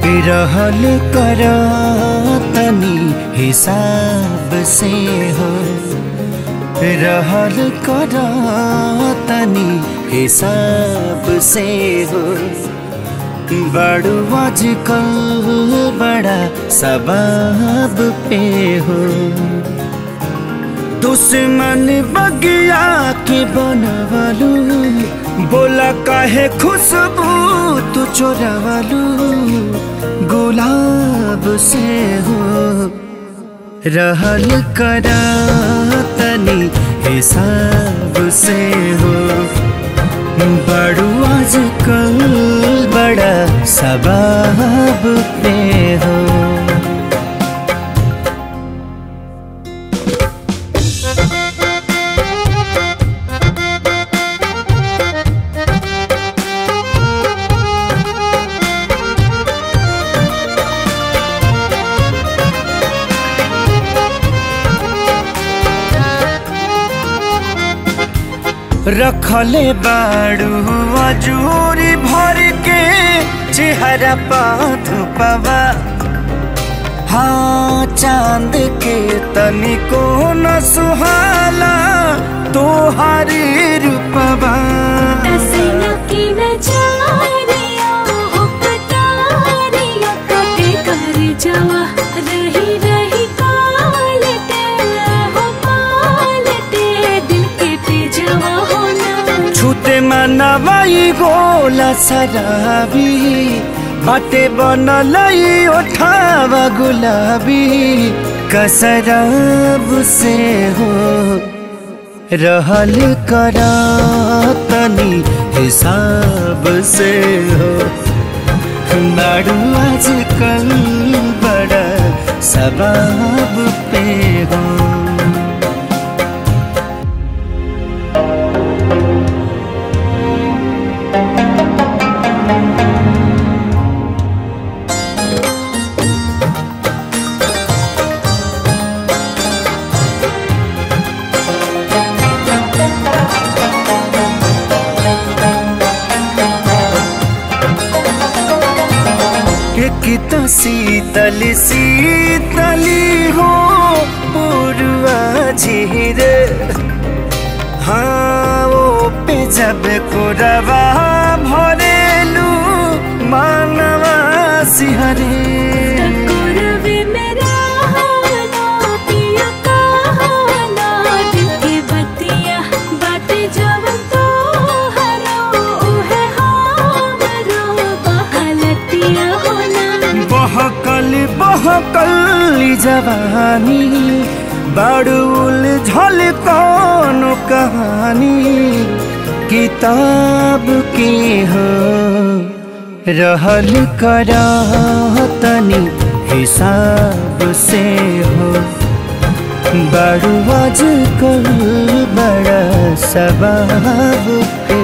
रहल कर तनी हिसाब से हो रहल कर तनी हिसाब से हो बड़ू आजकल बड़ा सबाब पे हो दुश्मन बगिया के बनवलू बोला काहे खुशबू तू चोरवलू गुलाब से हो रहल करा तनी हिसाब से हो बड़ू आजकल बड़ा सबाब पे हो रखले बाड़ू अजूरी भर के चेहरा पाथ पवा हाँ चांद के तनिको न सुहाला तोहारी रूपवा जावा रही रही कालते हो पालते दिल के पे जावा होना छूते मनवाई गोला शराबी बाटे बनलई ओठावा गुलाबी कसराब से हो रहल करा तनी हिसाब से हो नाडू आजकल बड़ा सबाब पे हो एक तो शीतल शीतली हो पूर्वा झीर हाँ वो पे जब कोरवा भरेलू मानवा सिहरे करवे मेरा हाना पिया कहाना दिल के बतिया बाटे जब तो हरो है हमरो बहलतिया होना बहकल बहकल जवानी बड़ुल झल कौन कहानी किताब की हो रहल करा तनी हिसाब से हो बड़ू आजकल बड़ा सबाब पे